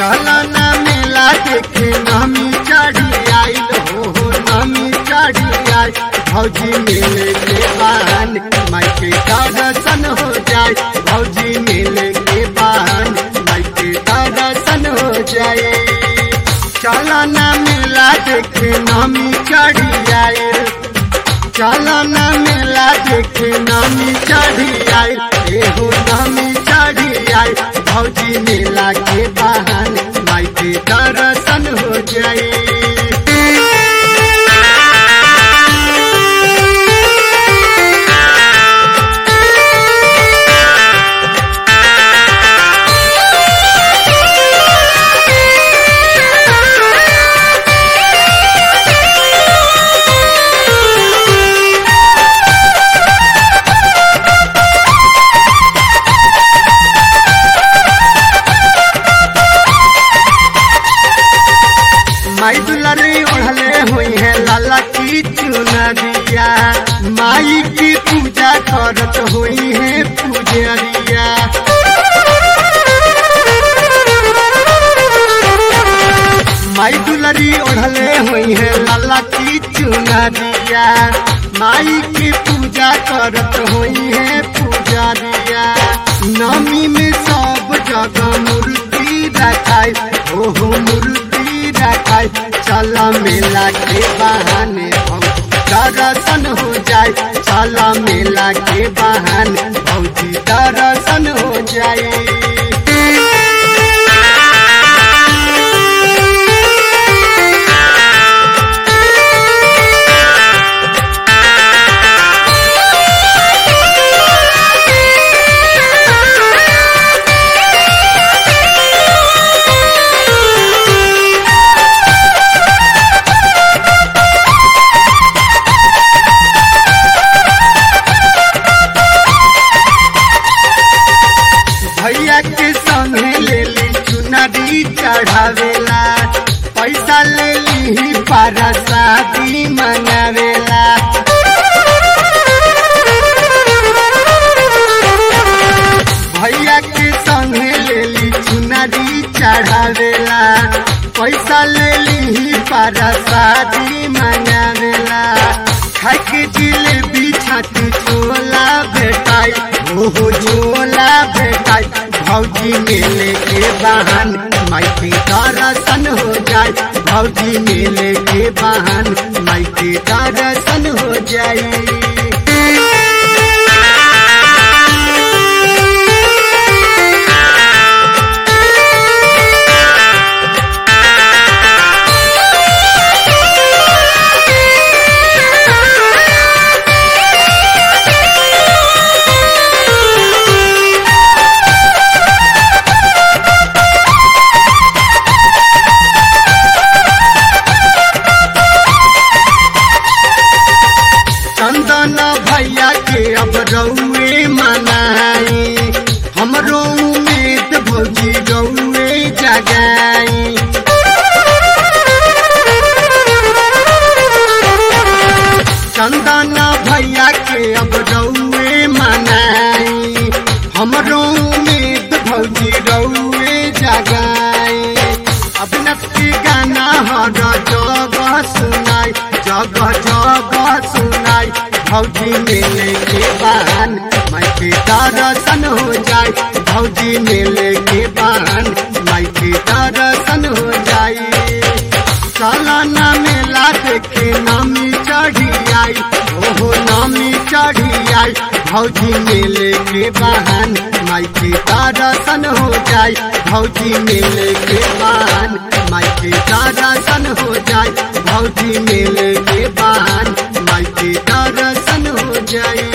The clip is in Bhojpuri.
चलना मेला देखे नमी चढ़ी आइल हो हो नमी चढ़ी आई भौजी मेले के बहान माई के दर्शन हो जाए भौजी मेले के बहान माई के दर्शन हो जाए चलना मेला देखे नमी चढ़ी आइल चलना मेला देखे नमी चढ़ी आई एहो नमी चढ़ी आई भौजी मेला के बहाने माई के दर्शन हो जाए माई दुलारी ओढ़ले हुई है लाला की चुनरिया माई की पूजा करत हुई है पुजरिया माई दुलारी ओढ़ले हुई है लाला की चुनरिया माई की पूजा करत हुई है पुजरिया नमी में सब जगह मूर्ति रखाई ओहो मूर्ति रखाई चल मेला के बहाने हम दर्शन हो जाए चल मेला के बहाने भौजी दर्शन हो जाए भैया के संगे ले ली चुनरी चढ़ावेला पैसा ले ली पारा शादी मंगावेला भैया के संगे ले ली चुनरी चढ़ावेला पैसा ले ली पारा शादी मंगावेला खाके जिलेबी छाती छोला भेटाई ओहो छोला भेटाई भौजी मेले के बहान माई के दर्शन हो जाए भौजी मेले के बहान माई के दर्शन हो जाए चंदन भैया के अब रउए मनाई हमरो उम्मीद भौजी रउए जगाई चंदन भैया के अब रउए मनाई हमरो उम्मीद भौजी रउए जगाई अभिनव के गाना हर जगह सुनाई जगह जगह सुनाई भौजी मेले के बहान माई के दर्शन हो जाए भौजी मेले के बहान माई के दर्शन हो जाए सालाना मेला देखे नामी चढ़ी आई ओहो नामी चढ़ी आई भौजी मेले के बहान माई के दर्शन हो जाए भौजी मेले के बहान माई के दर्शन हो जाए भौजी मेले के बहान माई के दर्शन हो जाए